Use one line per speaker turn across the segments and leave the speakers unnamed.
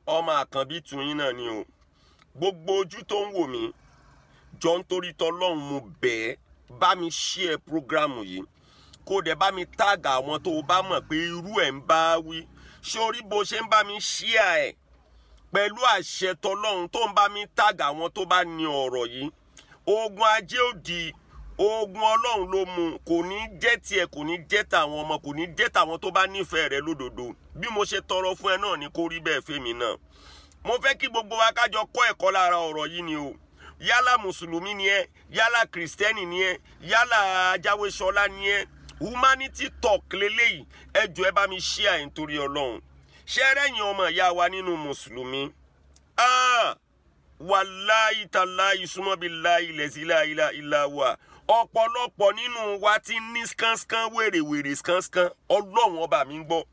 ọmọ àkànbí tùyín náà ni o gbogbo ojú tó ń wò mí jọ ń torí tọlọ́run mo bẹ̀ ẹ́ bá mi share programu yìí kó dẹ̀ bá mi tag àwọn tó o bá mọ̀ pé irú ẹ̀ ń bá wí sórí bó ṣe ń bá mi share ẹ̀ pẹ̀lú àṣẹ tọlọ́run tó ń bá mi tag àwọn tó bá ní ọ̀rọ̀ yìí ogun ajé òdì ogun ọlọ́run ló mú kò ní jẹ́ tiẹ̀ kò ní jẹ́ tàwọn ọmọ kò ní jẹ́ tàwọn tó bá nífẹ̀ẹ́ rẹ lódodo bí mo ṣe tọrọ fún ẹ náà ni kó rí bẹ́ẹ̀ fẹ́mi náà mo fẹ́ kí gbogbo wa kájọ kọ́ ẹ̀kọ́ lára ọ̀rọ̀ yìí ni o yálà mùsùlùmí ni ẹ yálà kìrìsìtẹ́nì ni ẹ yálà ajáwéṣọlá ni ẹ humanity talk leléyìí ẹ jọ ẹ bá mi ṣí àyè nítorí ọlọ́run ṣé rẹ́yìn ọmọ ìyá wa nínú mùsùlùmí ah wàláyì tàláyì súnmọ́bi láyì lẹ́síláyìlá ìlà wa ọ̀pọ̀lọpọ̀ nínú wa ti ní skánskan wèrèwèrè skánskan ọlọ́run ọba mi ń gbọ́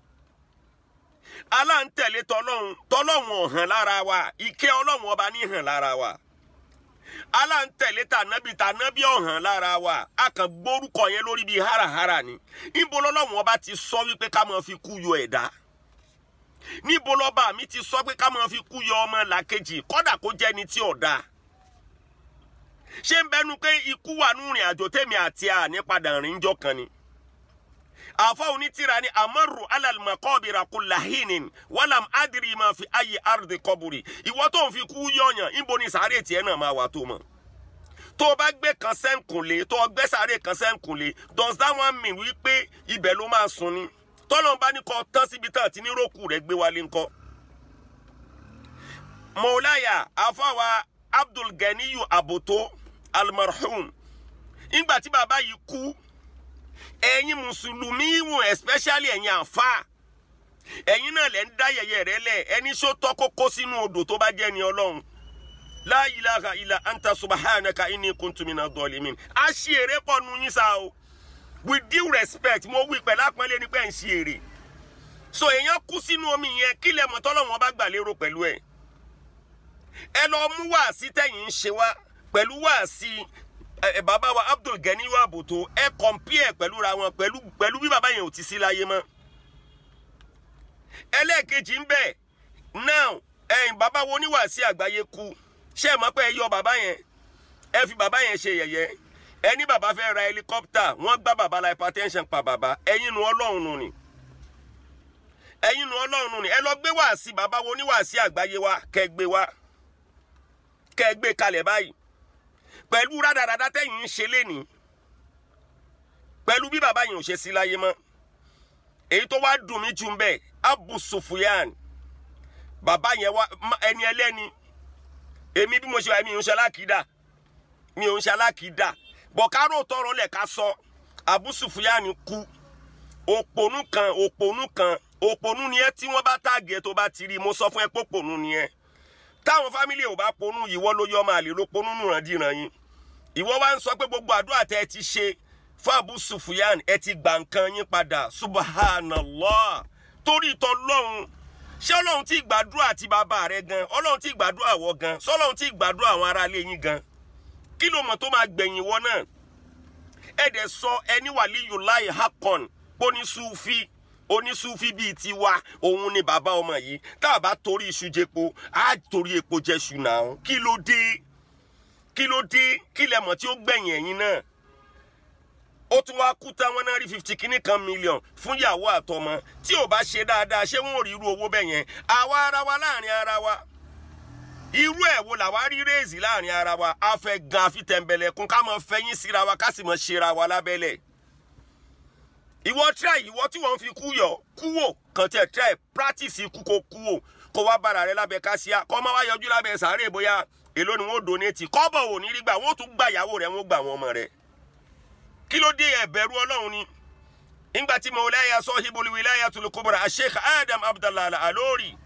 aláǹtẹ̀lé tọlọ́run tọlọ́run ọ̀hàn lára wa ìkẹ́ ọlọ́run ọba ní hàn lára wa aláǹtẹ̀lé tànábì tànábì ọ̀hàn lára wa a kàn gbórúkọ yẹn lórí bíi háràhárà ni níbo lọ́lọ́run ọba ti sọ wípé ká máa fi kú yọ ẹ̀dá níbo lọ́ba mi ti sọ pé ká máa fi kú yọ ọmọ làkejì kọ́dà kó jẹ́ ni tí ò dáa ṣé ń bẹnu pé ikú wà nù rìn àjò tèmi àti àní padà rìn jọ kan ni àfọ onítìrà ni amaru alalmakobira kulahinin walam adiri ma fi ayi ardi kọburi ìwọ tó ń fi kú yọyàn níbo ni sàárè tiẹ̀ náà máa wà tó mọ̀ tó o bá gbé kan sẹ́ǹkùnlé tó o gbé sàárè kan sẹ́ǹkùnlé does that one mean wípé ibẹ̀ ló máa sùn ni tọ́lọ́n bá ní kọ́ tán síbi tán àti níròkù rẹ̀ gbé wálé ńkọ́. mọ̀láyà àfọwà abdul ganiyu aboto almarhum ìgbà tí bàbá yìí kú ẹ̀yin mùsùlùmí wò especially ẹ̀yin àfa ẹ̀yin náà lẹ́ ń dá yẹ̀yẹ́ rẹ lẹ̀ ẹni ṣó tọ́ kókó sínú odò tó bá jẹ́ ni ọlọ́run la ilaha illa anta subhanaka inni kuntu mina dhalimin a ṣe èrè pọ̀ nu yín sá o with due respect mo wí pẹ̀lú àpọ́nlé ní pẹ́ ń ṣe èrè so èèyàn kú sínú omi yẹn kí lẹ mọ̀ tọ́lọ́wọ́n bá gbà lérò pẹ̀lú ẹ̀ ẹ lọ mú wáàsí tẹ̀yìn ń ṣe wá pẹ̀lú wáàsí ẹ bàbá wa Abdul Gani wa bòtó ẹ compare pẹ̀lú ra wọn pẹ̀lú pẹ̀lú bí bàbá yẹn ò ti sí láyé mọ́ ẹlẹ́ẹ̀kejì ń bẹ̀ now ẹ̀yìn bàbá wo oníwàásí àgbáyé kú ṣé ẹ mọ̀ pé ẹ yọ bàbá yẹn ẹ fi bàbá yẹn ṣe yẹ̀yẹ́ ẹni bàbá fẹ́ ra helicopter wọ́n gbá bàbá la hypertension pa bàbá ẹ̀yin nu ọlọ́run nù ni ẹ̀yin nu ọlọ́run nù ni ẹ lọ gbé wàásí bàbá wo oníwàásí àgbáyé wa kẹ́ gbé wa kẹ́ gbé kalẹ̀ báyìí pẹ̀lú rádaràdá tẹ̀yìn ń ṣe lénìí pẹ̀lú bí bàbá yẹn ò ṣe sí láyé mọ́ èyí tó wá dùn mí jù ń bẹ̀ Abu Sufyan bàbá yẹn wá ẹni ẹlẹ́ni èmi bí mo ṣe wà mí ò ń ṣe alákìídà mi ò ń ṣe alákìídà bọ̀kárò tọrọ lẹ̀ ká sọ Abu Sufyan kú òpònú kan òpònú kan òpònú ni ẹ tí wọ́n bá tàgé tó bá ti rí mo sọ fún ẹ pé òpònú ni ẹ táwọn fámìlì ò bá ponú ìwọ ló yọ ọmọ àlè ló ponú nùrandíran yín ìwọ wá ń sọ pé gbogbo àdúrà tẹ ẹ ti ṣe fún Abu Sufyan ẹ ti gbà nǹkan yín padà subhanallah torí ìtọ́ lọ́hùn ṣé ọlọ́run ti gbàdúrà ti bàbá rẹ gan ọlọ́run ti gbàdúrà wọ gan sọlọ́run ti gbàdúrà àwọn aráalé yín gan kí ló mọ̀ tó máa gbẹ̀yìn wọ náà ẹ dẹ̀ sọ ẹni wàlíyù láì hakon onísùfì onísùfì bíi tiwa òun ni bàbá ọmọ yìí tá a bá torí iṣu jẹpo á torí epo jẹṣu náà kí ló dé kí ló dé kí lẹ mọ̀ tí ó gbẹ̀yìn ẹ̀yin náà ó tún wá kú tán wọn náà rí fifty kìíní kan mílíọ̀n fún ìyàwó àtọmọ tí ò bá ṣe dáadáa ṣé wọn ò rí irú owó bẹ́ẹ̀ yẹn àwa ara wa láàrin ara wa irú ẹ̀ wo làwa rí réèzì láàrin ara wa a fẹ́ gan àfi tẹ̀m̀bẹ̀lẹ̀kún ká mọ̀ fẹ́yìn síra wa ká sì mọ̀ ṣera wa lábẹ́lẹ̀ ìwọ try ìwọ tí wọ́n fi kú yọ kú wò kàn tẹ̀ try practice ikú kó kú wò kó wá bára rẹ lábẹ́ kásíá kọ́ máa wá yọjú lábẹ́ sàárè bóyá èló ni wọ́n donate kọ́bọ̀ ò ní rí gbà wọ́n tún gba ìyàwó rẹ̀ wọ́n gba àwọn ọmọ rẹ̀ kí ló dé ẹ̀bẹ̀rù ọlọ́run ni nígbà tí mawlaya sahibul wilayatul kubra sheikh adam abdallah alori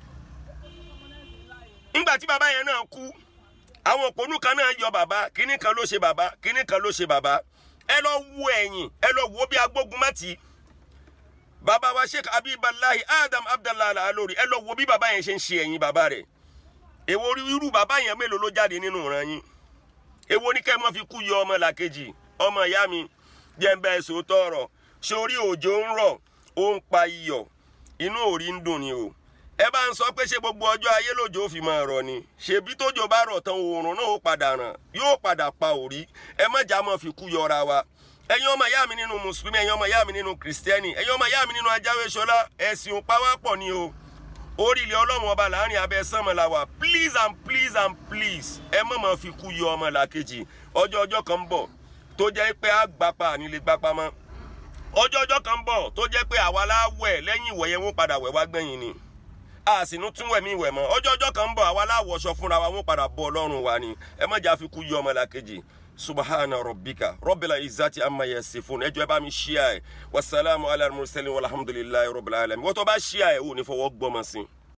nígbà tí bàbá yẹn náà kú àwọn òpònú kan náà yọ bàbá kíní kan ló ṣe bàbá kíní kan ló ṣe bàbá ẹ lọ wo ẹ̀yìn ẹ lọ wo bí agbógun mọ́tì bàbá wa sheikh abibalahi adam abdallah alori ẹ lọ wo bí bàbá yẹn ṣe ń ṣe ẹ̀yìn bàbá rẹ̀ èwo irú bàbá yẹn mélòó ló jáde nínú ìran yín èwo ní kẹ́ ẹ mọ́ fi kú yọ ọmọ làkejì ọmọ ìyá mi jẹ́ ń bá ẹ sòótọ́ ọ̀rọ̀ sórí òjò ń rọ̀ ó ń pa iyọ̀ inú òrí ń dùn ni o ẹ bá ń sọ pé ṣé gbogbo ọjọ́ ayé lòjò fi máa rọ̀ ni ṣèbí tójò bá rọ̀ tán oòrùn náà ó padà ràn yóò padà pa òrí ẹ má jà mọ́ fi kú yọra wa ẹ̀yin ọmọ ìyá mi nínú mùsùlùmí ẹ̀yin ọmọ ìyá mi nínú kìrìsìtẹ́nì ẹ̀yin ọmọ ìyá mi nínú ajáwéṣọlá ẹ̀sìn òpáwápọ̀ ni o orí ilẹ̀ ọlọ́run ọba láàrin abẹ́ sánmọ̀ la wà please and please and please ẹ má máa fi kú yọ ọmọ làkejì ọjọ́ ọjọ́ kan ń bọ̀ tó jẹ́ pé á gbapá nílé gbapá mọ́ ọjọ́ ọjọ́ kan ń bọ̀ tó jẹ́ pé àwa láwẹ̀ lẹ́yìn ìwẹ̀ yẹn wọ́n padà wẹ̀ wá gbẹ̀yìn ni a sì ní tún wẹ̀mí ìwẹ̀ mọ́ ọjọ́ ọjọ́ kan ń bọ̀ àwa láwọ̀ṣọ fúnra wa wọ́n padà bọ́ ọlọ́run wa ni ẹ má jà fi kú yọ ọmọ làkejì subhana rabbika rabbil izzati amma yasifun ẹjọ ẹ bá mi ṣíà ẹ wasalaamu ala mursalin walhamdulilayi rabbil alamin wọ́n tó bá ṣíà ẹ ò ní fọwọ́ gbọ́mọ sí i.